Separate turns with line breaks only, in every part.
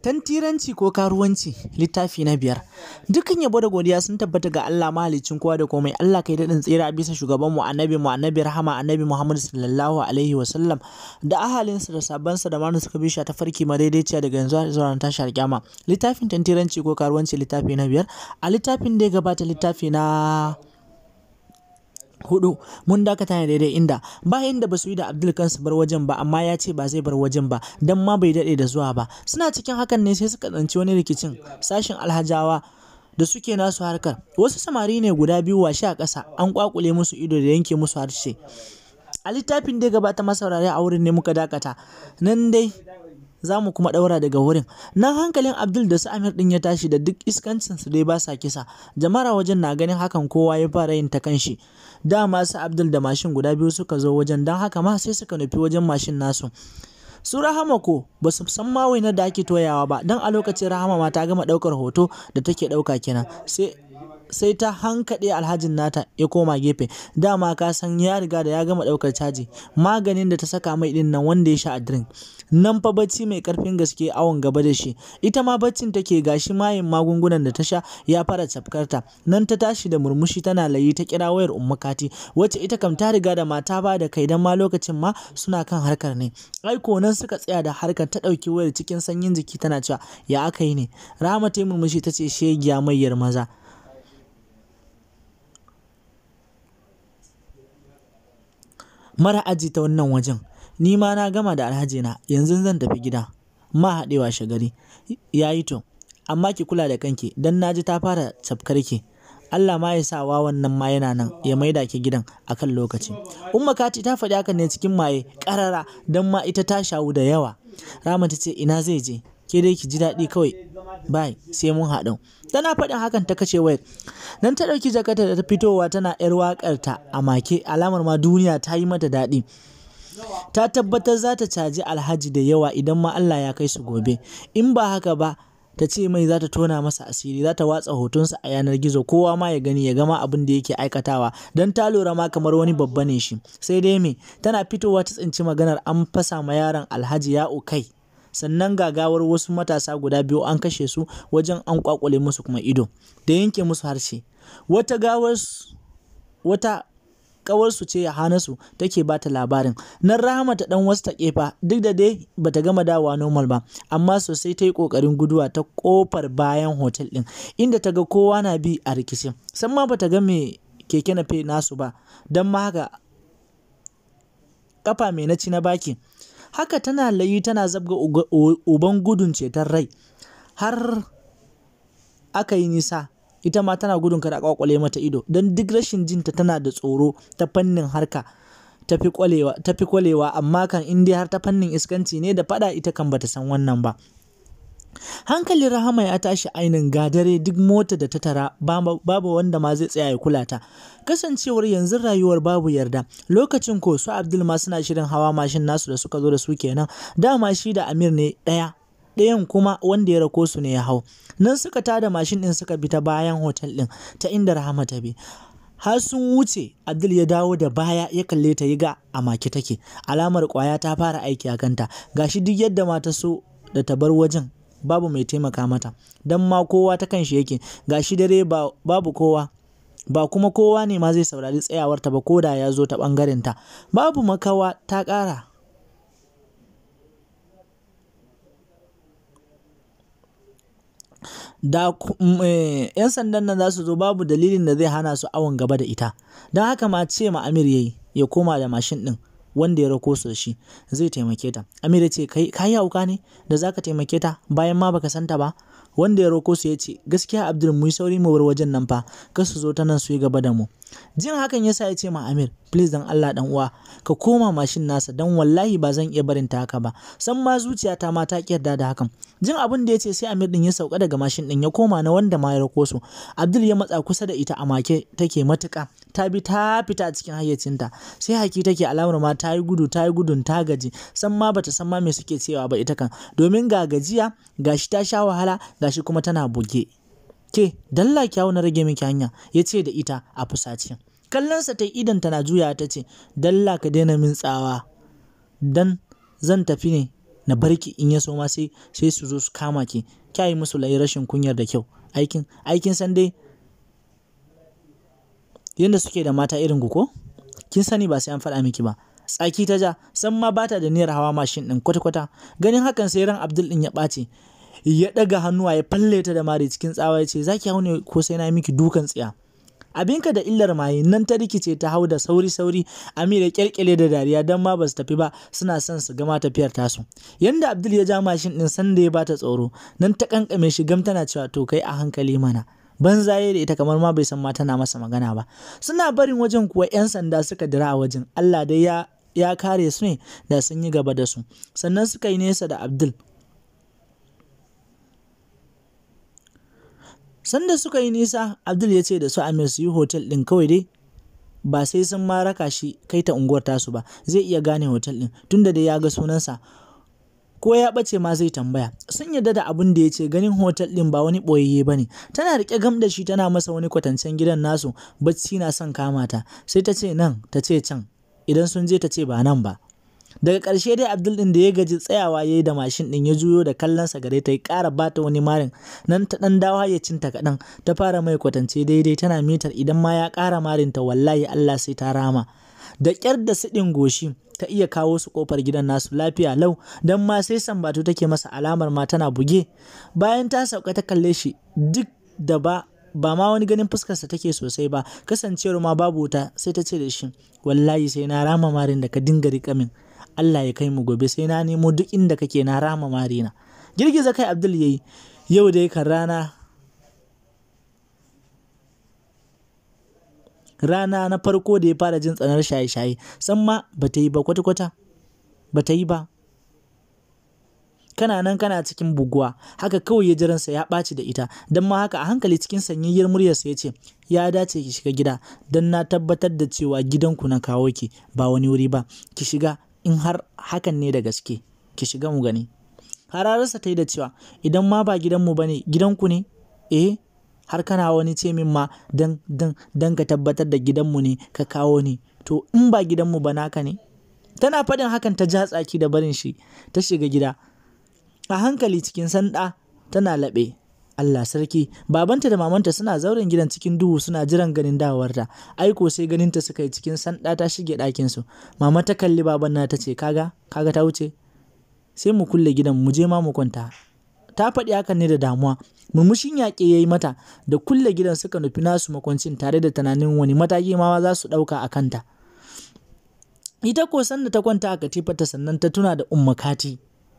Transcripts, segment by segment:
Tantiranci ko karuwanci littafi na biyar. Dukkan yabo da godiya sun tabbata ga Allah mahaliccin kowa da komai. Allah kai daɗin tsira a bisa shugabanmu annabi mu annabi rahama annabi Muhammad sallallahu alaihi wa sallam da ahalinsa da sabansa da manu suka bisha ta farki madaidaiciya daga yanzu zuwa ran tashar kyama. Littafin tantiranci ko karuwanci littafi na biyar. A littafin da ya gabata littafi na hudu mun dakata ne daidai inda bayan da basu yi da Abdul kansu bar wajen ba amma ya ce ba zai bar wajen ba dan ma bai dade da zuwa ba suna cikin hakan ne sai suka tsanci wani rikicin sashin alhajawa da suke nasu harkar wasu samari ne guda biyu washe a ƙasa an kwakule musu ido da yanke musu harshe a littafin da gabata masaurare a wurin ne muka dakata nan dai za mu kuma ɗaura daga wurin nan hankalin abdul da su amir ɗin ya tashi da duk iskancin su dai ba sa kisa jama'ar wajen na ganin hakan kowa ya fara yin ta kanshi dama su abdul da mashin guda biyu suka zo wajen don haka ma sai suka nufi wajen mashin nasu su rahama ko ba su san ma wainar da ake toyawa ba don a lokacin rahama ma ta gama ɗaukar hoto da take ɗauka kenan sai sai ta hankaɗe alhajin nata ya koma gefe dama ka san ya riga da ya gama ɗaukar caji maganin da ta saka mai ɗin nan wanda ya sha a drink nan fa bacci mai ƙarfin gaske awon gaba da shi ita ma baccin take gashi mayin magungunan da ta sha ya fara cafkarta nan ta tashi da murmushi tana layi ta kira wayar umma kati wacce ita kam ta riga da mata ba da kai dan ma lokacin ma suna kan harkar ne aiko nan suka tsaya da harkar ta ɗauki wayar cikin sanyin jiki tana cewa ya aka yi ne rahama ta yi murmushi ta ce shegiya mayyar maza mara aji ta wannan wajen ni ma na gama da alhaji na yanzu zan tafi gida ma haɗewa shagari ya yi to amma ki kula da kanki dan naji ta fara cafkar ki Allah ma ya sa wa wannan ma yana nan ya maida ki gidan akan lokaci umma kati ta faɗi hakan ne cikin maye ƙarara dan ma ita ta shawu da yawa rama ta ce ina zai je ke dai ki ji daɗi kawai bai sai mun haɗu tana faɗin hakan ta kashe wayar nan ta ɗauki jakarta da ta fitowa tana yar waƙarta a make alamar ma duniya ta yi mata daɗi ta tabbatar za ta caji alhaji da yawa idan ma Allah ya kai su gobe in ba haka ba ta ce mai za ta tona masa asiri za ta watsa hotonsa a yanar gizo kowa ma ya gani ya gama abin da yake aikatawa don ta lura ma kamar wani babba ne shi sai dai me tana fitowa ta tsinci maganar an fasa ma yaron alhaji ya kai sannan gagawar wasu matasa guda biyu an kashe su wajen an kwakwale musu kuma ido da yanke musu harshe wata gawar wata kawarsu ce Hanasu take ba ta labarin nan Rahama ta dan wasu ta kefa duk da dai bata gama dawowa normal ba amma sosai ta yi kokarin guduwa ta kofar bayan hotel din inda ta ga kowa na bi a rikici san ma bata ga me keke na fe nasu ba don ma haka kafa mai na ci na baki haka tana layi tana zabga uban gudun ceton rai har aka yi nisa ita ma tana gudun kada kwakwale mata ido don duk rashin jinta tana da tsoro ta fannin harka tafi kwalewa amma kan in dai har ta fannin iskanci ne da fada ita kan bata san wannan ba hankalin rahama ya tashi ainin gadare duk mota da ta tara babu wanda ma zai tsaya ya kula ta kasancewar yanzu rayuwar babu yarda lokacin ko su abdul ma suna shirin hawa mashin nasu da suka zo da su kenan dama shi da amir ne ɗaya ɗayan kuma wanda ya rako su ne ya hau nan suka tada mashin ɗin suka bi ta bayan hotel ɗin ta inda rahama ta bi har sun wuce abdul ya dawo da baya ya kalle ta yi ga a make take alamar kwaya ta fara aiki a kanta gashi duk yadda mata so da ta bar wajen babu mai taimaka mata don ma kowa ta kan shi yake gashi dare babu kowa ba kuma kowa ne ma zai saurari tsayawarta ba ko da ya zo ta ɓangaren ta babu makawa ta ƙara da yan sandan nan za su zo babu dalilin da zai hana su awon gaba da ita don haka ma ce ma amir yayi ya koma da mashin din wanda ya rako su da shi zai taimake ta amir ya ce ka yi hauka ne da zaka taimake ta bayan ma baka santa ba wanda ya roko su ya ce gaskiya abdul mu yi sauri mu bar wajen nan fa kar su zo ta nan su yi gaba da mu jin hakan yasa ya ce ma amir please dan allah dan uwa ka koma mashin nasa dan wallahi ba zan iya barin ta haka ba san ma zuciyata ma ta ki yarda da hakan jin abin da ya ce sai amir din ya sauka daga mashin din ya koma na wanda ma ya rako su abdul ya matsa kusa da ita a make take matuka ta bi ta fita cikin hayyacinta sai haki take alamar ma ta yi gudu ta yi gudun ta gaji san ma bata san ma me suke cewa ba ita kan domin ga gajiya gashi ta sha wahala gashi kuma tana buge ke dalla kyawu na rage miki hanya ya ce da ita a fusace kallonsa ta idan tana juya ta ce dalla ka daina min tsawa dan zan tafi ne na barki in ya so ma sai sai su zo su kama ki kya yi musu layi rashin kunyar da kyau aikin aikin san dai yadda suke da mata irin ku ko kin sani ba sai an faɗa miki ba tsaki ta ja san ma bata da niyyar hawa mashin ɗin kwata-kwata ganin hakan sai ran abdul ɗin ya ɓace ya ɗaga hannuwa ya falle ta da mari cikin tsawa ya ce za ki hau ne ko sai na miki dukan tsiya abinka da illar maye nan ta rikice ta hau da sauri sauri amira kyalkyale da dariya don ma ba su tafi ba suna son su gama tafiyar tasu yanda abdul ya ja mashin ɗin sanda ya bata tsoro nan ta kankame shi gam tana cewa to kai a hankali mana banzaye da ita kamar ma bai san ma tana masa magana ba suna barin wajen kuwa 'yan sanda suka dira a wajen allah dai ya ya kare su ne da sun yi gaba da su sannan suka yi nesa da abdul sanda suka yi nisa abdul ya ce da su amir su yi hotel ɗin kawai dai ba sai sun ma raka shi kai ta unguwar tasu ba zai iya gane hotel ɗin tunda dai ya ga sunansa ko ya ɓace ma zai tambaya sun yarda da abin da ya ce ganin hotel ɗin ba wani ɓoyayye ba ne tana riƙe gam da shi tana masa wani kwatancen gidan nasu bacci na son kama ta sai ta ce nan ta ce can idan sun je ta ce ba nan ba daga ƙarshe dai abdul ɗin da ya gaji tsayawa ya yi da mashin ɗin ya juyo da kallonsa gare ta ya ƙara bata wani marin nan ta ɗan dawa ya cinta kaɗan ta fara mai kwatance daidai tana mitar idan ma ya ƙara marinta wallahi allah sai ta rama da ƙyar da siɗin goshi ta iya kawo su ƙofar gidan nasu lafiya lau don ma sai sambatu take masa alamar ma tana buge bayan ta sauka ta kalle shi duk da ba ba ma wani ganin fuskarsa take sosai ba kasancewar ma babu wuta sai ta ce da shi wallahi sai na rama marin da ka dinga riƙa min Allah ya kai mu gobe sai na nemo duk inda kake na rama marina girgiza kai Abdul yayi yau dai kan rana rana na farko da ya fara jin tsanar shaye-shaye san ma ba ta yi ba kwata-kwata ba ta yi ba kana nan kana cikin buguwa haka kawai ya jiransa ya ɓaci da ita don ma haka a hankali cikin sanyayyar muryarsa ya ce ya dace ki shiga gida don na tabbatar da cewa gidanku na kawo ki ba wani wuri ba ki shiga in har hakan ne da gaske ki shiga mu gani hararsa ta yi da cewa idan ma ba gidanmu ba ne gidanku ne eh har kana wani ce min ma dan dan dan ka tabbatar da gidanmu ne ka kawo ni to in ba gidanmu ba naka ne tana faɗin hakan ta ja tsaki da barin shi ta shiga gida a hankali cikin sanda tana laɓe Allah sarki babanta da mamanta suna zauren gidan cikin duhu suna jiran ganin dawowarta aiko sai ganinta suka yi cikin sanda ta shige ɗakin su mama ta kalli baban na ta ce kaga kaga ta wuce sai mu kulle gidan mu je ma mu kwanta ta faɗi hakan ne da damuwa murmushin yaƙe ya yi mata da kulle gidan suka nufi nasu makwancin tare da tunanin wani mataki ma za su ɗauka a kanta ita ko sanda ta kwanta a katifarta sannan ta tuna da umma kati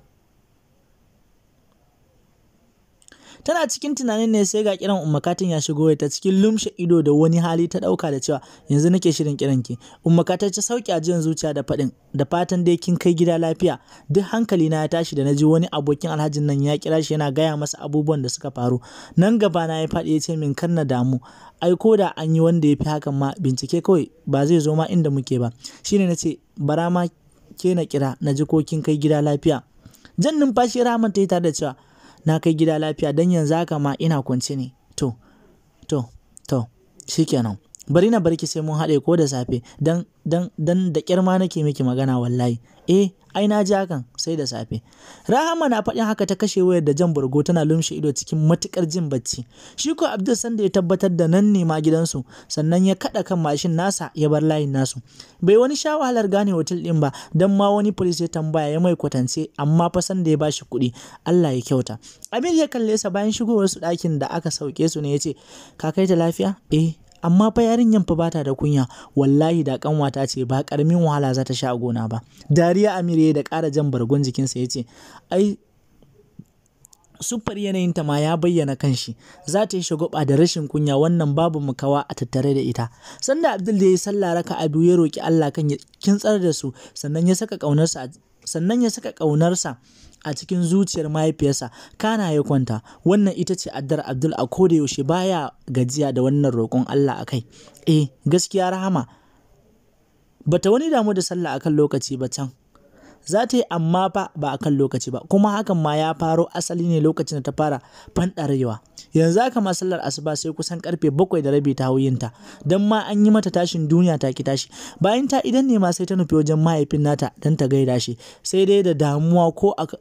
tana cikin tunanin ne sai ga kiran ummakatin ya shigo ta cikin lumshe ido da wani hali ta dauka da cewa yanzu nake shirin kiran ki ummakatar ta sauki ajiyar zuciya da fadin da fatan dai kin kai gida lafiya duk hankali na ya tashi da naji wani abokin alhajin nan ya kira shi yana gaya masa abubuwan da suka faru nan gaba na ya faɗi ya ce min kar na damu ai ko da an yi wanda ya fi hakan ma bincike kawai ba zai zo ma inda muke ba shine na ce bara ma ke na kira na ji ko kin kai gida lafiya jan numfashi rahman ta yi tare da cewa na kai gida lafiya don yanzu haka ma ina kwance ne to to to shikenan bari na barki sai mun haɗe ko da safe dan dan dan da kyar ma nake miki magana wallahi eh ai na ji hakan sai da safe rahama na faɗin haka ta kashe wayar da jan burgo tana lumshe ido cikin matukar jin bacci shi ko abdul sanda ya tabbatar da nan ne ma gidansu sannan ya kaɗa kan mashin nasa ya bar layin nasu bai wani sha wahalar gane hotel ɗin ba dan ma wani polis ya tambaya ya mai kwatance amma fa sanda ya bashi kuɗi Allah ya kyauta Amir ya kalle sa bayan shigowar su ɗakin da aka sauke su ne ya ce ka kai ta lafiya eh amma fa yarinyan fa bata da kunya wallahi da kanwata ce ba karamin wahala za ta sha a gona ba dariya amir ya da ƙara jan bargon jikinsa ya ce ai siffar yanayinta ma ya bayyana kanshi za ta yi shagwaba da rashin kunya wannan babu mukawa a tattare da ita sanda abdul da ya yi sallah raka a biyu ya roki allah kan ya kintsar da su sannan ya saka ƙaunarsa sannan ya saka ƙaunarsa a cikin zuciyar mahaifiyarsa kana ya kwanta wannan ita ce addar abdul a koda yaushe baya gajiya da wannan roƙon allah a kai eh gaskiya rahama bata wani damu da sallah akan lokaci ba can za ta yi amma fa ba a kan lokaci ba kuma hakan ma ya faro asali ne lokacin da ta fara fanɗarewa yanzu haka ma sallar asuba sai kusan karfe bakwai da rabi ta hauyinta don ma an yi mata tashin duniya ta ki tashi bayan ta idan ne ma sai ta nufi wajen mahaifin nata don ta gaida shi sai dai da damuwa ko a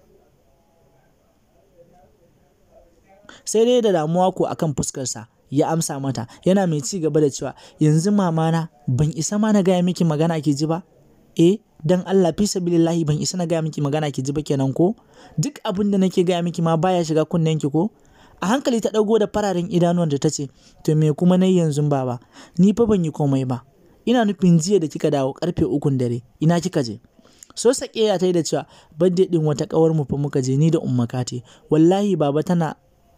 sai dai da damuwa ko akan fuskarsa ya amsa mata yana mai ci gaba da cewa yanzu mamana ban isa ma na gaya miki magana ki ji ba eh dan Allah fi sabilillahi ban isa na gaya miki magana ki ji ba kenan ko duk abin da nake gaya miki ma baya shiga kunnen ki ko a hankali ta dago da fararen idanuwan da ta ce to me kuma nayi yanzu baba ni fa ban yi komai ba ina nufin jiya da kika dawo karfe ukun dare ina kika je so sake ya ta yi da cewa birthday din wata kawar mu fa muka je ni da umma kate wallahi baba tana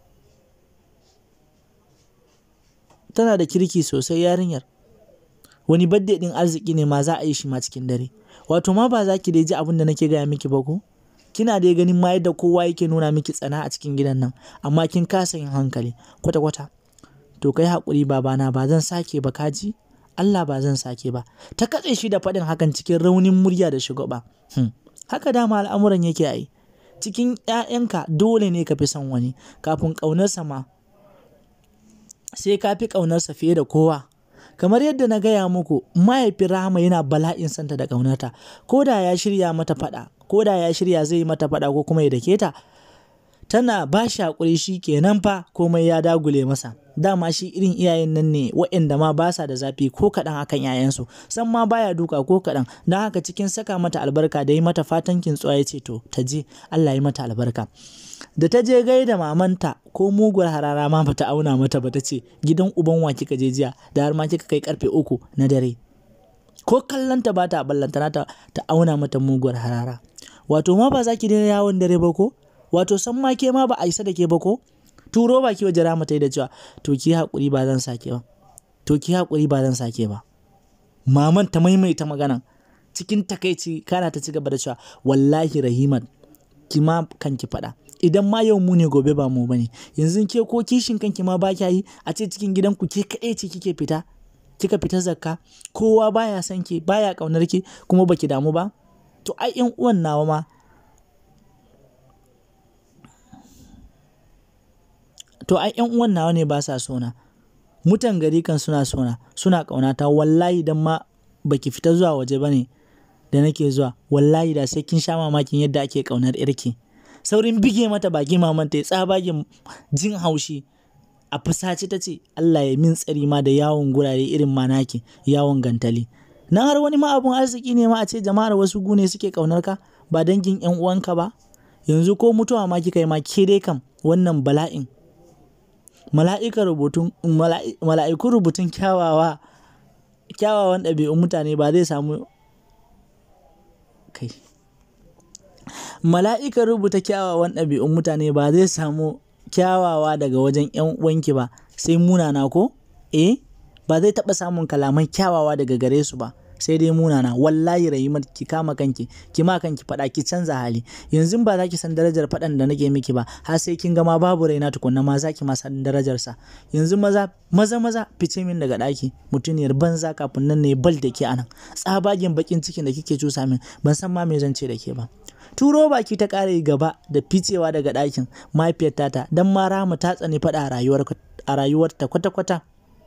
tana da kirki sosai yarinyar wani birthday din arziki ne ma za a yi shi ma cikin dare wato ma ba za ki dai ji abin da nake gaya miki ba ko kina dai ganin ma yadda kowa yake nuna miki tsana a cikin gidan nan amma kin kasa yin hankali kwata kwata to kai hakuri babana ba zan sake ba kaji Allah ba zan sake ba ta katse shi da faɗin hakan cikin raunin murya da shugaba hmm. haka dama al'amuran yake ai cikin 'ya'yanka dole ne ka fi son wani kafin ƙaunarsa ma sai ka fi ƙaunarsa fiye da kowa kamar yadda na gaya muku mahaifin rahama yana bala'in santa da ƙaunarta ko da ya shirya mata faɗa ko da ya shirya zai yi mata faɗa ko kuma ya dake ta tana ba shi haƙuri shi kenan fa komai ya dagule masa dama shi irin iyayen nan ne waɗanda ma ba sa da zafi ko kaɗan akan 'ya'yansu san ma baya duka ko kaɗan don haka cikin saka mata albarka da yi mata fatan kintsuwa ya ce to ta je Allah ya mata albarka da ta je gaida mamanta ko muguwar harara ma bata auna mata ba ta ce gidan uban wa kika je jiya da har ma kika kai karfe uku na dare ko kallonta ba ta ballantana ta, ta auna mata muguwar harara wato ma ba za ki daina yawon dare ba ko wato san ma ke ma ba a isa da ke ba ko turo baki waje rama ta yi da cewa to ki haƙuri ba zan sake ba to ki haƙuri ba zan sake ba maman ta maimaita maganan cikin takaici kana ta ci gaba da cewa wallahi rahimat ki ma kanki faɗa idan ma yau mu ne gobe ba mu bane yanzu ke ko kishin kanki ma ba kya yi a ce cikin gidanku ke kaɗai ce kike fita kika fita zakka kowa baya son ki baya ƙaunar ki kuma baki damu ba to ai yan uwan nawa ma to ai yan uwan nawa ne ba sa sona mutan gari kan suna sona suna ƙaunata wallahi dan ma baki fita zuwa waje bane da nake zuwa wallahi da sai kin sha mamakin yadda ake ƙaunar irki saurin bige mata baki maman ta tsabagen jin haushi a fusace ta ce Allah ya min tsari ma da yawon gurare irin manaki yawon gantali na har wani ma abun arziki ne ma a ce jama'ar wasu gune suke ƙaunar ka ba dangin yan uwanka ba yanzu ko mutuwa ma kika yi ma ke dai kam wannan bala'in mala'ikar rubutun mala'ikun rubutun kyawawa kyawawan ɗabi'un mutane ba zai samu kai mala'ikar rubuta kyawawan ɗabi'un mutane ba zai samu kyawawa daga wajen ‘yan uwanki ba sai munana ko eh ba zai taɓa samun kalaman kyawawa daga gare su ba sai dai munana wallahi rahimar ki kama kanki ki ma kanki faɗa ki canza hali yanzu ba za ki san darajar faɗan da nake miki ba har sai kin gama babu raina tukunna ma za ki ma san darajar sa yanzu maza maza maza fice min daga ɗaki mutuniyar banza kafin nan ne bal da ke anan tsabagen bakin cikin da kike cusa min ban san ma me zan ce da ke ba turo baki ta ƙara gaba da ficewa daga ɗakin mahaifiyar tata don ma rama ta tsani faɗa a rayuwarta kwata-kwata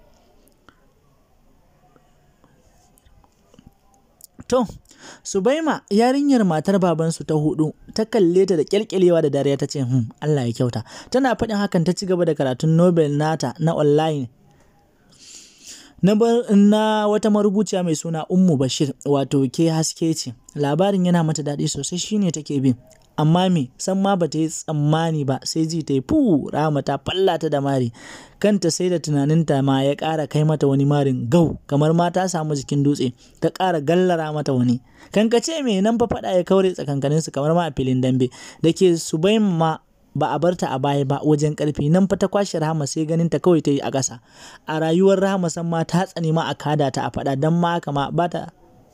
To, Subaima yarinyar matar babansu ta hudu ta kalle ta da kyalkyalewa da dariya ta ce, "Hmm, Allah ya kyauta." Tana faɗin hakan ta ci gaba da karatun Nobel nata na online. Na, na wata marubuciya mai suna Ummu Bashir, wato ke haske ce. Labarin yana mata daɗi sosai shine take bin. Amma me, san ma bata yi tsammani ba sai ji ta yi fu rama ta fallata da mari. Kanta sai da tunaninta ma ya ƙara kai mata wani marin gau kamar ma ta samu jikin dutse ta ƙara gallara mata wani. Kankace me nan fa faɗa ya kaure tsakankaninsu kamar ma a filin dambe da ke su bai ma ba a barta a baya ba wajen ƙarfi nan fa ta kwashe rahama sai ganin ta kawai ta yi a ƙasa. A rayuwar rahama san ma ta tsani ma a kada ta a faɗa don ma haka ma ba ta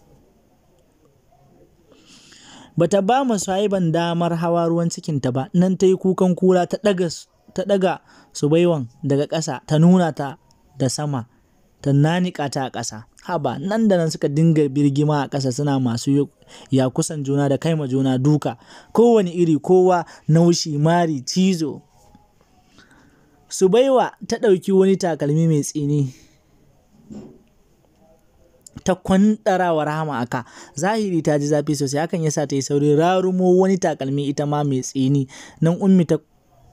bata ba ma sahiban damar hawa ruwan cikinta ba nan ta yi kukan kura ta ɗaga ta ɗaga subaiwan daga ƙasa ta nuna ta da sama ta nanika ta a ƙasa haba nan da nan suka dinga birgima a ƙasa suna masu ya kusan juna da kaima juna duka kowane iri kowa naushi mari cizo subaiwa ta ɗauki wani takalmi mai tsini ta kwandara wa rahama aka zahiri ta ji zafi sosai hakan yasa ta yi sauri rarumo wani takalmi ita ma mai tsini nan ummi ta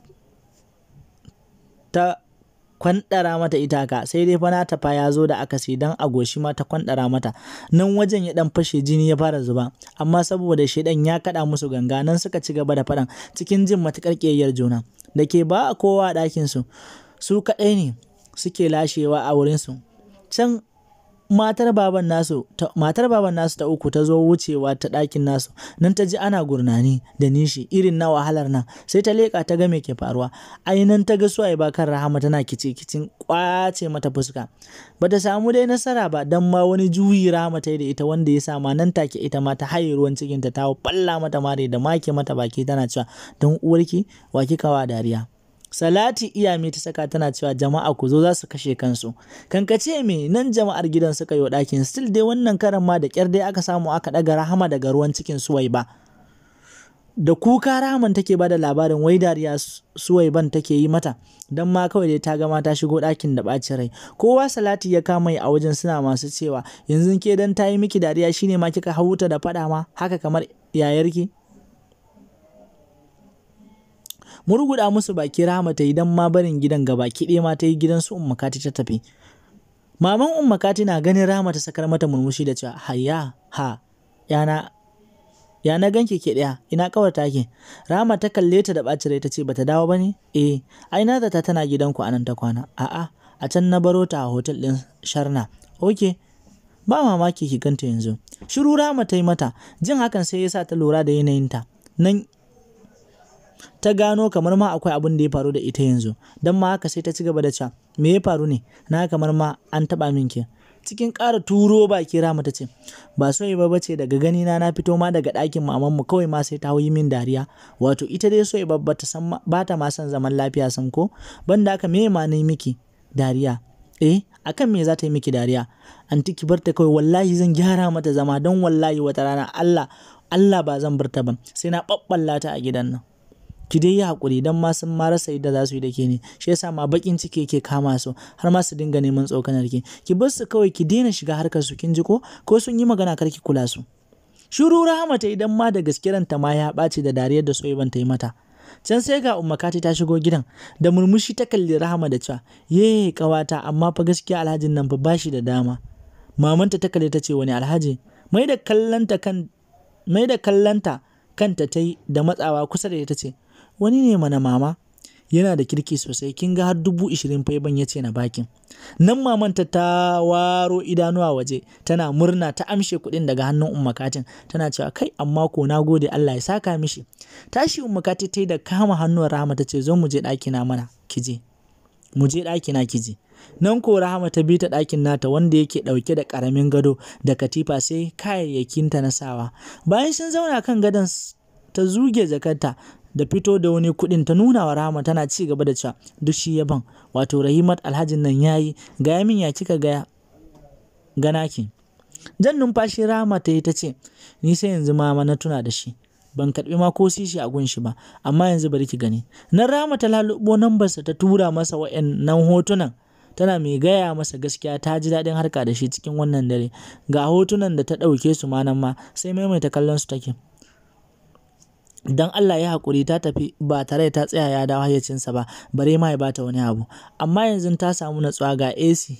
ta kwandara mata ita ka sai dai fana ta fa ya zo da akasi dan a goshi ma ta kwandara mata nan wajen ya dan fashe jini ya fara zuba amma saboda shedan ya kada musu ganga nan suka ci gaba da fadan cikin jin matukar kiyayyar juna da ke ba a kowa a ɗakin su su kaɗai ne suke lashewa a wurin su can matar baban nasu ta, matar baban nasu ta uku ta zo wucewa ta ɗakin nasu nan ta ji ana gurnani da nishi irin na wahalar nan sai ta leƙa ta ga me ke faruwa ainihin ta ga suwaye ba kan rahama tana kici kicin kwace mata fuska ba ta samu dai nasara ba dan ma wani juyi rahama ta yi da ita wanda ya sa ma nan take ita ma ta haye ruwan cikin ta ta balla mata mare da make mata baki tana cewa don uwarki wa kika wa dariya Salati iyame ta saka tana cewa jama'a ku zo za su kashe kansu. Kankace me nan jama'ar gidan suka yi ɗakin still dai wannan karan ma da ƙyar dai aka samu aka ɗaga rahama daga ruwan cikin suwai ba. Da kuka rahaman take bada labarin wai dariya suwai ban take yi mata don ma kawai dai ta gama ta shigo ɗakin da ɓacin rai. Kowa salati ya kama a wajen suna masu cewa yanzu ke dan ta yi miki dariya shine ma kika hauta da faɗa ma haka kamar yayarki. murguda musu baki rahama ta yi don ma barin gidan gaba kiɗe ma ta yi gidan su umma kati ta tafi maman umma kati na ganin rahama ta sakar mata murmushi da cewa hayya ha yana ya na ganke ke ɗaya ina kawar take rahama ta kalle ta da ɓacin rai ta ce bata dawo ba ne eh ai na zata tana gidanku anan ta kwana a'a a can na baro ta a hotel ɗin sharna ok ba mamaki ki ganta yanzu shiru rahama ta yi mata jin hakan sai ya sa ta lura da yanayinta nan ta gano kamar ma akwai abin da ya faru da ita yanzu don ma haka sai ta ci gaba da cewa me ya faru ne na kamar ma an taba min ke cikin ƙara turo baki rama ta ce ba so ba bace daga gani na na fito ma daga ɗakin maman mu kawai ma sai ta yi min dariya wato ita dai so ba ta san ba ta ma son zaman lafiya san ko banda haka me ma nayi miki dariya eh akan me za ta yi miki dariya anti ki barta kawai wallahi zan gyara mata zama don wallahi wata rana Allah Allah ba zan bar ta ba sai na ɓaɓɓalla ta a gidan nan ki dai yi haƙuri don ma sun ma rasa yadda za su yi da ke ne shi yasa ma baƙin ciki yake kama su har ma su dinga neman tsokanar ki ki bar su kawai ki daina shiga harkar su kin ji ko ko sun yi magana kar ki kula su shiru rahama ta idan ma da gaskiyarta ma ya ɓaci da dariyar da soyayyan ta yi mata can sai ga ummakati ta shigo gidan da murmushi ta kalli rahama da cewa ye kawata amma fa gaskiya alhajin nan fa bashi da dama mamanta ta kalle ta ce wani alhaji mai da kallanta kan mai da kallanta kanta ta yi da matsawa kusa da ita ce wani ne mana mama yana da kirki sosai kin ga har dubu ishirin fa ban ya ce na bakin nan mamanta ta waro idanuwa waje tana murna ta amshe kuɗin daga hannun ummakatin tana cewa kai amma ko na gode Allah ya saka mishi tashi ummakati ta yi da kama hannuwar rahama ta ce zo mu je ɗakina mana kije mu je ɗakina kije nan ko rahama ta bi ta ɗakin nata wanda yake ɗauke da ƙaramin gado da katifa sai kayayyakinta na sawa bayan sun zauna kan gadon ta zuge jakarta da fito da wani kuɗin ta nuna wa rahama tana ci gaba da cewa duk shi yaban wato rahimat alhajin nan yayi gaya min ya kika gaya ganaki jan numfashi rahama ta yi ta ce ni sai yanzu mama na tuna da shi ban karɓi ma ko sishi a gun shi ba amma yanzu bari ki gani nan rahama ta lalubo nambarsa ta tura masa wa'annan hotunan tana mai gaya masa gaskiya ta ji daɗin harka da shi cikin wannan dare ga hotunan da ta ɗauke su ma nan ma sai maimaita kallon su take dan Allah ya haƙuri ta tafi ba tare ta tsaya ya dawo hayyacinsa ba bare ma ya bata wani abu amma yanzu ta samu natsuwa ga AC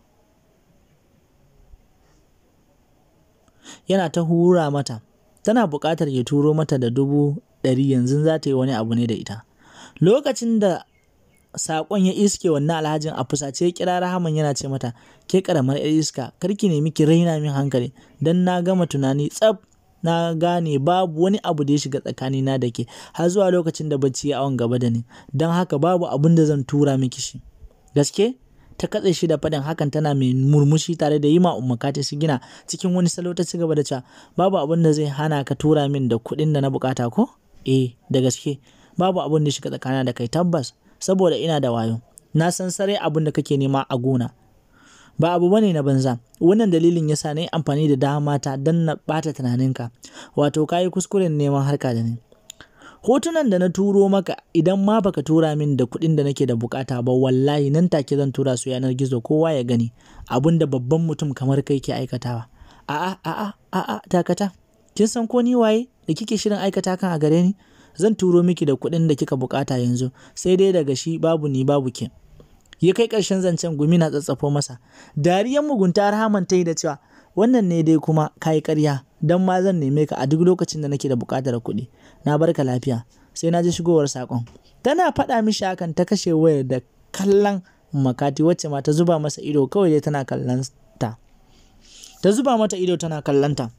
yana ta hura mata tana buƙatar ya turo mata da dubu ɗari yanzu za ta yi wani abu ne da ita lokacin da saƙon ya iske wannan alhajin a fusace ya kira rahaman yana ce mata ke ƙaramar 'yar iska karki ne miki raina min hankali dan na gama tunani tsaf na gane babu wani abu da ya shiga tsakanina da ke har zuwa lokacin da bacci ya awon gaba da ni don haka babu abin da zan tura miki shi gaske ta katse shi da faɗin hakan tana mai murmushi tare da yi ma ummakati su gina cikin wani salo ta cigaba da cewa babu abin da zai hana ka tura min da kuɗin da na bukata ko eh da gaske babu abin da shiga tsakanina da kai tabbas saboda ina da wayo na san sarai abin da kake nema a gona ba abu bane na banza wannan dalilin yasa na yi amfani da dama ta don na ɓata tunaninka wato ka yi kuskuren neman harka da ni hotunan da na turo maka idan ma baka tura min da kuɗin da nake da bukata ba wallahi nan take zan tura su yanar gizo kowa ya gani abin da babban mutum kamar kai ke aikatawa a'a a'a a'a dakata kin san ko ni waye da kike shirin aikata kan a gare ni zan turo miki da kuɗin da kika bukata yanzu sai dai daga shi babu ni babu ke ya kai ƙarshen zancen gumi na tsatsafo masa dariyan mugunta rahaman ta yi da cewa wannan ne dai kuma ka yi ƙarya don ma zan neme ka a duk lokacin da nake da buƙatar kuɗi na barka lafiya sai na ji shigowar saƙon tana faɗa mishi hakan ta kashe wayar da kallon makati wacce ma ta zuba masa ido kawai dai tana kallon ta ta zuba mata ido tana kallon ta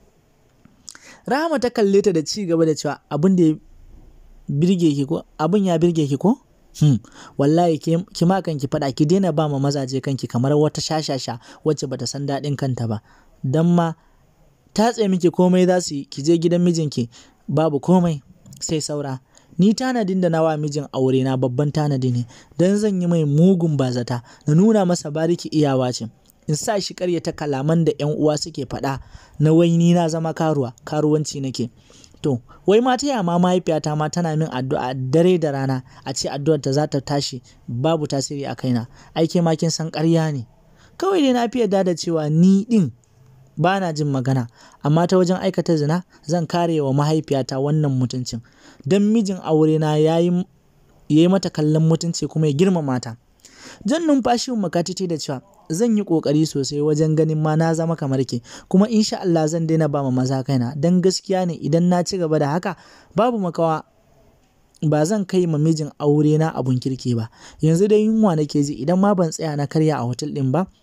rahama ta kalle ta da ci gaba da cewa abin da ya birge ki ko abin ya birge ki ko Hmm. wallahi ki ma kanki faɗa ki daina ba ma mazaje kanki kamar wata shashasha wacce bata san daɗin kanta ba dan ma tatse miki komai za su yi ki je gidan mijinki babu komai sai saura ni tanadin da nawa mijin aure na babban tanadi ne dan zan yi mai mugun bazata na nuna masa bariki iyawa ce in sa shi karyata kalaman da yan uwa suke faɗa na wai ni na zama karuwa karuwanci nake To, wai ma ta yama mahaifiyata ma tana min addu'a dare da rana a ce addu'ar ta za ta tashi babu tasiri a kaina. Aike ma kin san ƙarya ne. Kawai dai na fi yarda da cewa ni ɗin ba na jin magana, amma ta wajen aikata zina zan kare wa mahaifiyata wannan mutuncin. Don mijin aure na ya yi mata kallon mutunci kuma ya girmama ta. Jan numfashi makatiti da cewa zan yi ƙoƙari sosai wajen ganin ma na zama kamar ke kuma insha Allah zan daina ba ma maza kaina don gaskiya ne idan na ci gaba da haka babu makawa ba zan kai ma mijin aure na abun kirki ba yanzu dai yunwa nake ji idan ma ban tsaya na karya a hotel din ba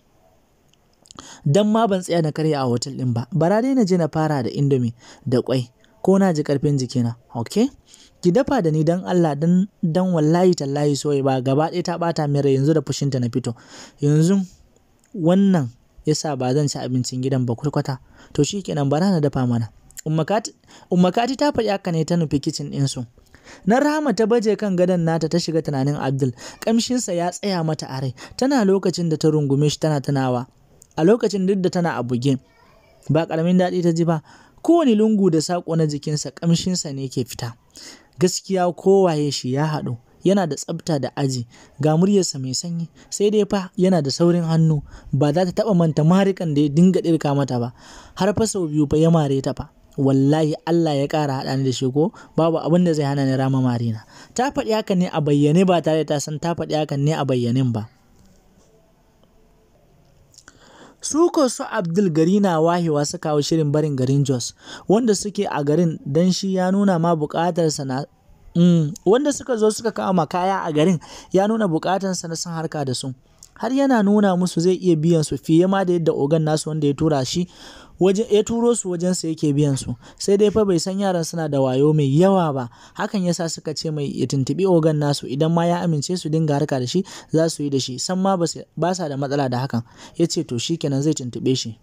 dan ma ban tsaya na karya a hotel din ba bara dai na je na fara da indomie da kwai ko na ji karfin jikina okay ki dafa da ni dan Allah dan dan wallahi tallahi soyi ba gaba ɗaya ta bata min rai yanzu da fushinta na fito yanzu wannan yasa ba zan ci abincin gidan ba kurkwata to shikenan bara na dafa mana ummakati ta faɗi haka ne ta nufi kicin ɗinsu na rahama ta baje kan gadon nata ta shiga tunanin abdul ƙamshinsa ya tsaya mata a rai tana lokacin da ta rungume shi tana tunawa a lokacin duk da tana a buge ba ƙaramin daɗi ta ji ba kowane lungu da saƙo na jikinsa ƙamshinsa ne ke fita gaskiya kowaye shi ya haɗu yana da tsafta da aji ga muryarsa mai sanyi sai dai fa yana da saurin hannu ba za ta taɓa manta marikan da ya dinga ɗirka mata ba har fa sau biyu fa ya mare ta fa wallahi Allah ya ƙara haɗa ni da shi ko babu abin da zai hana ni rama marina ta faɗi hakan ne a bayyane ba tare da ta san ta faɗi hakan ne a bayyanin ba su ko su abdul gari na wahewa su kawo shirin barin garin jos wanda suke a garin don shi ya nuna ma bukatarsa na mm, wanda suka zo suka kama kaya a garin ya nuna bukatarsa na son harka da su har yana nuna musu zai iya biyan su fiye ma da yadda ogan nasu wanda ya tura shi waje ya turo su wajen sa yake biyan su sai dai fa bai san yaran suna da wayo mai yawa ba hakan yasa suka ce mai ya tuntubi ogan nasu idan ma ya amince su dinga harka da shi za su yi da shi san ma ba sa da matsala da hakan ya ce to shikenan zai tuntube shi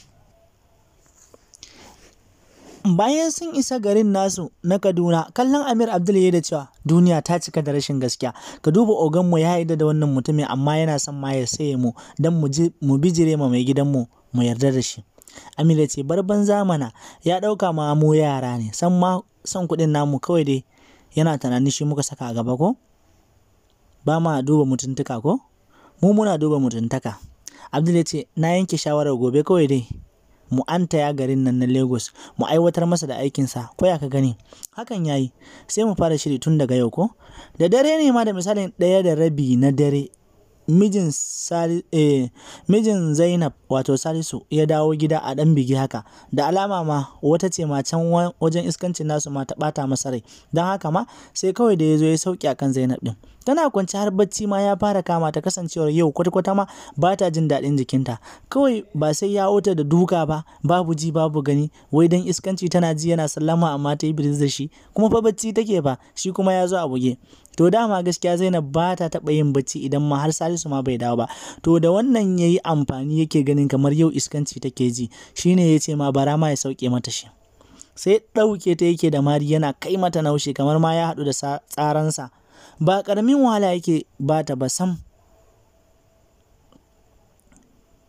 bayan sun isa garin nasu na kaduna kallon amir abdul ya da cewa duniya ta cika da rashin gaskiya ka duba oganmu ya yarda da wannan mutumin amma yana son ma ya saye mu don mu bijire ma mai gidanmu mu yarda da shi amir ya ce barban zamana ya ɗauka ma mu yara ne san ma son kuɗin namu kawai dai yana tunanin shi muka saka a gaba ko ba ma duba mutuntuka ko mu muna duba mutuntaka abdul ya ce na yanke shawarar gobe kawai dai mu antaya garin nan na Lagos mu aiwatar masa da aikinsa ko ya ka gani hakan yayi sai mu fara shiri tun daga yau ko da dare ne ma da misalin ɗaya da rabi na dare mijin Sali, eh, mijin Zainab wato Salisu ya dawo gida a ɗan bigi haka da alama ma wata ce ma can wajen iskancin nasu ma ta ɓata masa rai don haka ma sai kawai da ya zo ya sauki akan Zainab ɗin tana kwance har bacci ma ya fara kama ta kasancewar yau kwata-kwata ma ba ta jin daɗin jikinta kawai ba sai ya wuta da duka ba babu ji babu gani wai dan iskanci tana ji yana sallama amma ta yi biris da shi kuma fa bacci take ba shi kuma ya zo a buge to dama gaskiya Zainab ba ta taɓa yin bacci idan ma har Salisu ma bai dawo ba to da wannan ya yi amfani yake ganin kamar yau iskanci take ji shine ya ce ma bara ma ya sauke mata shi sai ɗauke ta yake da mari yana kai mata naushi kamar ma ya haɗu da tsaransa ba ƙaramin wahala yake ba ta ba sam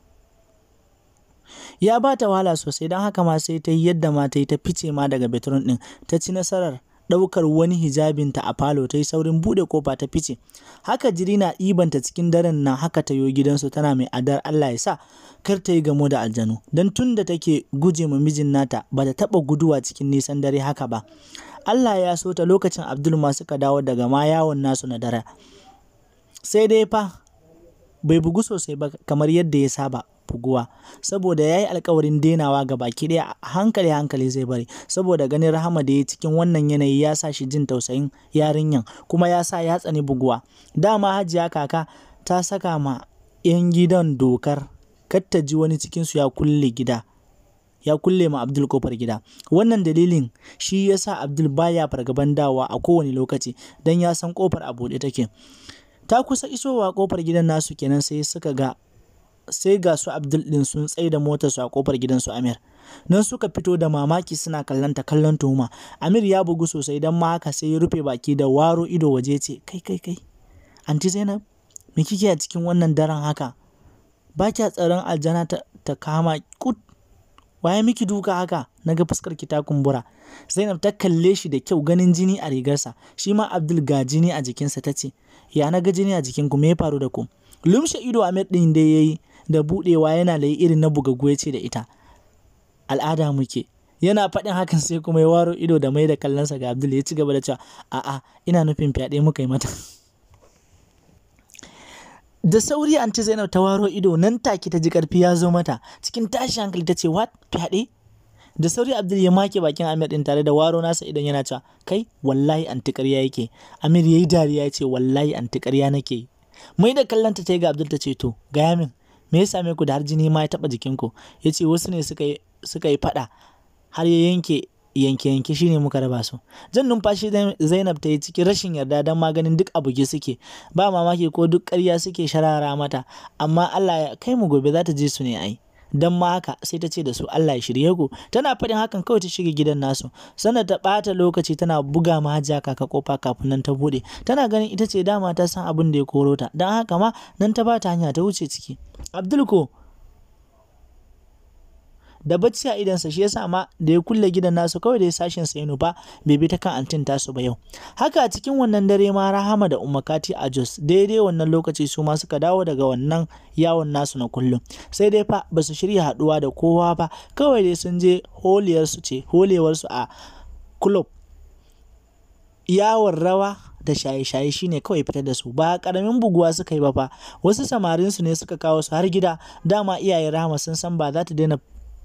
ya ba ta wahala sosai don haka ma sai ta yi yadda ma ta yi ta fice ma daga bedroom ɗin ta ci nasarar ɗaukar wani hijabinta a falo ta yi saurin buɗe kofa ta fice haka jiri na ɗibanta cikin daren nan haka ta yo gidansu tana mai adar Allah ya sa kar ta yi gamo da aljanu don tun da take guje ma mijin nata ba ta taɓa guduwa cikin nisan dare haka ba Allah ya so ta lokacin Abdul ma suka dawo daga ma yawon nasu na dare sai dai fa bai bugu sosai ba kamar yadda ya saba buguwa saboda ya yi alkawarin denawa ga baki ɗaya hankali hankali zai bari saboda ganin rahama da ya cikin wannan yanayi ya sa shi jin tausayin yarinyan kuma ya sa ya tsani buguwa dama hajiya kaka ta saka ma 'yan gidan dokar kar ta ji wani cikinsu ya kulle gida ya kulle ma Abdul kofar gida. Wannan dalilin shi ya sa Abdul baya fargaban dawa a kowane lokaci don ya san kofar a buɗe take. Ta kusa isowa kofar gidan nasu kenan sai suka ga sai ga su Abdul din sun tsaye da motar su a kofar gidan su Amir. Nan suka fito da mamaki suna kallon ta kallon tuhuma. Amir ya bugu sosai don ma haka sai ya rufe baki da waro ido waje ce kai kai kai. Anti Zainab me kike a cikin wannan daren haka? Ba kya tsaron aljana ta, ta kama kut waye miki duka haka naga fuskar ki ta kumbura Zainab ta kalle shi da kyau ganin jini a rigarsa shi ma Abdul ga jini a jikinsa ta ce ya naga jini a jikin ku me ya faru da ku lumshe ido Ahmed din da yayi da budewa yana layi irin na bugaggu ya ce da ita al'ada muke yana faɗin hakan sai kuma ya waro ido da mai da kallonsa ga Abdul ya ci gaba da cewa a'a ina nufin fyaɗe muka yi mata da sauri anti Zainab ta waro ido nan take ta ji karfi ya zo mata cikin tashi hankali ta ce what fyaɗe da sauri Abdul ya make bakin Amir din tare da waro nasa idan yana cewa kai wallahi anti ƙarya yake Amir yayi dariya ya ce wallahi anti ƙarya nake mai da kallanta ta yi ga Abdul ta ce to gaya min me ya same ku da har jini ma ya taɓa jikinku ya ce wasu ne suka yi suka yi faɗa har ya yanke yanke-yanke shine muka raba su jan numfashi zainab ta yi cikin rashin yarda don maganin duk abuge suke ba mamaki ko duk ƙarya suke sharara mata amma allah ya kai mu gobe za ta je su ne ai don ma haka sai ta ce da su Allah ya shirye ku tana faɗin hakan kawai ta shiga gidan nasu sannan ta ɓata lokaci tana buga ma hajiya kaka kofa kafin nan ta buɗe tana ganin ita ce dama ta san abin da ya koro ta don haka ma nan ta ba ta hanya ta wuce ciki Abdul ko da bacci a idansa shi yasa ma da ya kulle gidan nasu kawai da ya sashin sa ya nufa bai bi ta kan antin tasu ba yau haka a cikin wannan dare ma rahama da umakati a jos daidai wannan lokaci su ma suka dawo daga wannan yawon nasu na kullum sai dai fa ba su shirya haduwa da kowa ba kawai dai sun je holiyar su ce holewar su a club yawon rawa da shaye-shaye shine kawai fitar da su ba karamin buguwa suka yi ba fa wasu samarin su ne suka kawo su har gida dama iyaye rahama sun san ba za ta daina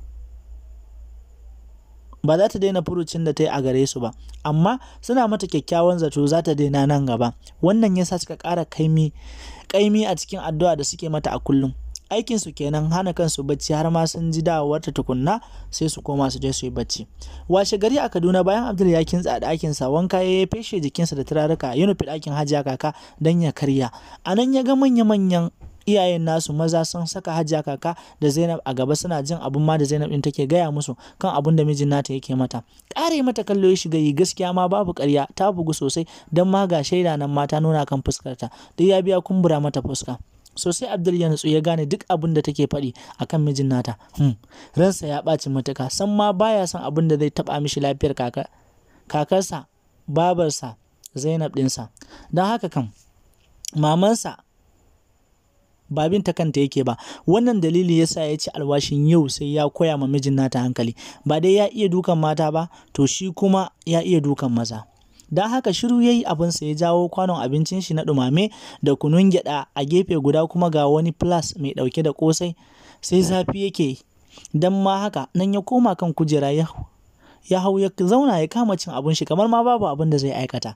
ba za ta daina furucin da ta yi a gare su ba amma suna mata kyakkyawan zato za ta daina nan gaba wannan yasa suka ƙara kaimi kaimi a cikin addu'a da suke mata a kullum aikin su kenan hana kansu bacci har ma sun ji dawowar ta tukunna sai su koma su je su yi bacci washe gari a Kaduna bayan Abdul ya kintsa a ɗakin sa wanka ya feshe jikinsa da turaruka ya nufi ɗakin Hajiya kaka dan ya karya anan ya ga manya-manyan iyayen nasu maza sun saka hajiya kaka da zainab a gaba suna jin abin ma da zainab din take gaya musu kan abin da mijin nata yake mata ƙare mata kallo ya shiga yi gaskiya ma babu ƙarya ta bugu sosai don ma ga shaida nan mata nuna kan fuskarta duk ya biya kumbura mata fuska sosai abdul ya nutsu ya gane duk abin da take faɗi akan mijin nata hmm. ransa ya ɓaci matuka san ma baya son abin da zai taɓa mishi lafiyar kaka kakarsa babarsa zainab ɗinsa don haka kam mamansa ba bin ta kanta yake ba wannan dalili yasa ya ci alwashin yau sai ya koya ma mijin nata hankali ba dai ya iya dukan mata ba to shi kuma ya iya dukan maza don haka shiru ya yi abinsa ya jawo kwanon abincin shi na ɗumame da kunun gyaɗa a gefe guda kuma ga wani plus mai ɗauke da ƙosai sai zafi yake don ma haka nan ya koma kan kujera ya ya hau ya zauna ya kama cin abin shi kamar ma babu abin da zai aikata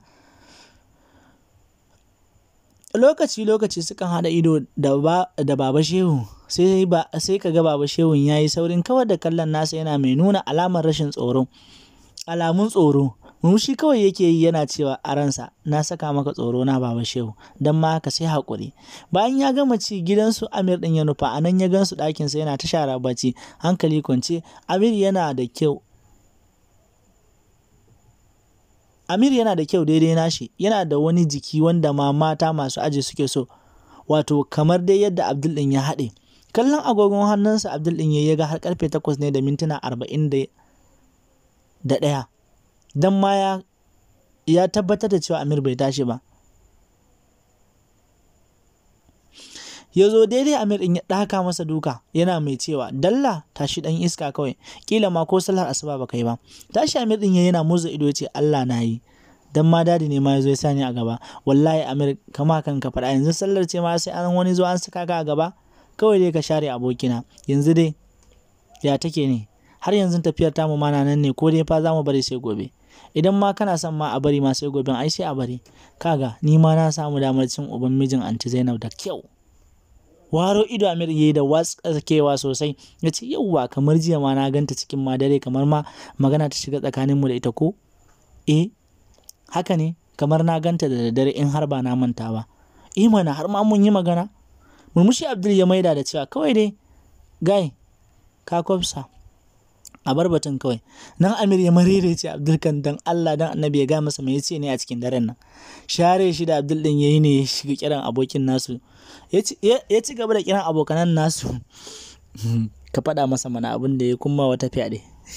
lokaci-lokaci sukan haɗa ido da, ba, da baba shehu sai ba sai kaga baba shehun ya yi saurin kawar da kallon nasa yana mai nuna alamar rashin tsoro alamun tsoro shi kawai yake yi yana cewa a ransa na saka maka tsoro na baba shehu don ma haka sai haƙuri bayan ya gama ci gidansu amir ɗin ya nufa a nan ya gansu ɗakinsa yana ta shara bacci hankali kwance amir yana da kyau Amir yana da kyau daidai nashi, yana da wani jiki wanda ma mata masu aji suke so, wato kamar dai yadda Abdul ɗin ya haɗe. kallon agogon hannunsa abdul ɗin ya ga har karfe takwas ne da mintuna arba'in da ɗaya don ma ya ya tabbatar da cewa amir bai tashi ba ya zo daidai amir ɗin ya ɗaka masa duka yana mai cewa dalla tashi ɗan iska kawai kila ma ko sallar asuba ba kai ba tashi amir ɗin yana murza ido ya ce allah na yi dan ma dadi ne ma ya zo ya sani a gaba wallahi amir kama kan ka faɗa yanzu sallar ce ma sai an wani zo an saka ka a gaba kawai dai ka share abokina yanzu dai ya take ne har yanzu tafiyar tamu ma nan ne ko dai fa za mu bari sai gobe idan ma kana son ma a bari ma sai gobe ai sai a bari kaga ni ma na samu damar cin uban mijin anti Zainab da kyau waro ido Amir yayi da watsakewa sosai ya ce yauwa kamar jiya ma na ganta cikin ma dare kamar ma magana ta shiga tsakaninmu da ita ko eh haka ne kamar na ganta da daddare in har ba na manta ba eh mana har ma mun yi magana murmushi abdul ya maida da cewa kawai dai gai ka kwafsa a bar batun kawai nan amir ya marere ce abdul kan dan allah dan annabi ya ga masa mai yace ne a cikin daren nan share shi da abdul din yayi ne ya shiga kiran abokin nasu ya ci gaba da kiran abokanan nasu ka faɗa masa mana abin da ya kuma wata fyaɗe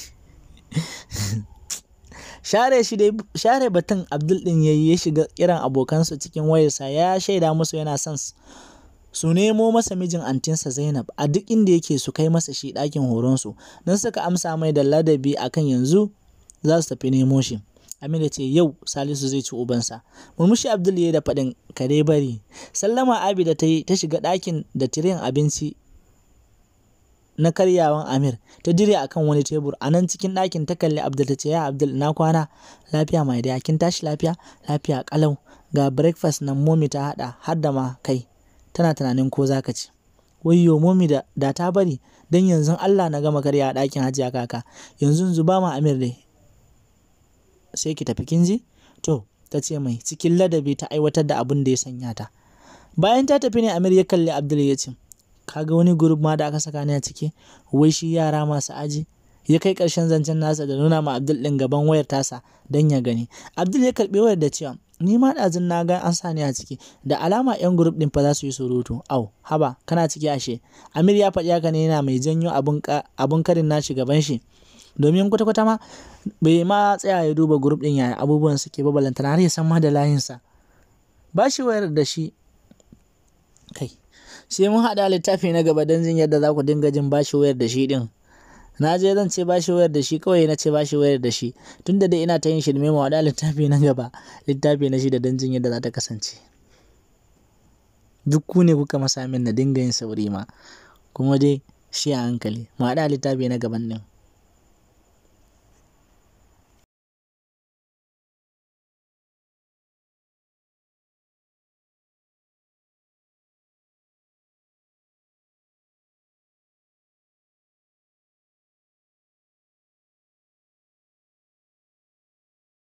share shi dai share batun abdul din yayi ya shiga kiran abokansa cikin wayarsa ya shaida musu yana son su nemo masa mijin antinsa zainab a duk inda yake su kai masa shi ɗakin horonsu don suka amsa mai da ladabi akan yanzu za su tafi nemo shi Amina ce yau Salisu zai ci ubansa. Murmushi Abdul ya da faɗin kare bari. Sallama Abida ta yi ta shiga ɗakin da tiren abinci na karyawan Amir ta dire akan wani tebur a nan cikin ɗakin ta kalli Abdul ta ce ya Abdul na kwana lafiya mai da kin tashi lafiya lafiya kalau ga breakfast nan momi ta hada har da ma kai tana tunanin ko zaka ci wayyo momi da, da ta bari dan yanzu Allah na gama karya a ɗakin hajiya kaka yanzu zuba ma Amir dai sai ki tafi kin ji to ta ce mai cikin ladabi ta aiwatar da abin da ya sanya ta bayan ta tafi ne Amir ya kalli Abdul ya ce kaga wani group ma da aka saka ni a ciki wai shi yara masu aji ya kai ƙarshen zancen nasa da nuna ma Abdul ɗin gaban wayar tasa don ya gani Abdul ya karɓi wayar da cewa ni ma ɗazun na ga an sa ni a ciki da alama yan group ɗin fa za su yi surutu au haba kana ciki ashe Amir ya faɗi haka ne yana mai janyo abun karin nashi gaban shi domin kwata-kwata ma bai ma tsaya ya duba group ɗin yaya abubuwan suke ba balantana har ya san ma da layinsa ba shi wayar da shi kai sai mun haɗa littafi na gaba don jin yadda za ku dinga jin bashi wayar da shi ɗin na je zan ce bashi wayar da shi kawai na ce bashi wayar da shi tun da dai ina ta yin shirme mu haɗa littafi na gaba littafi na shi da don jin yadda za ta kasance duk ku ne kuka masa min na dinga yin sauri ma kuma dai shi a hankali mu haɗa littafi na gaban ɗin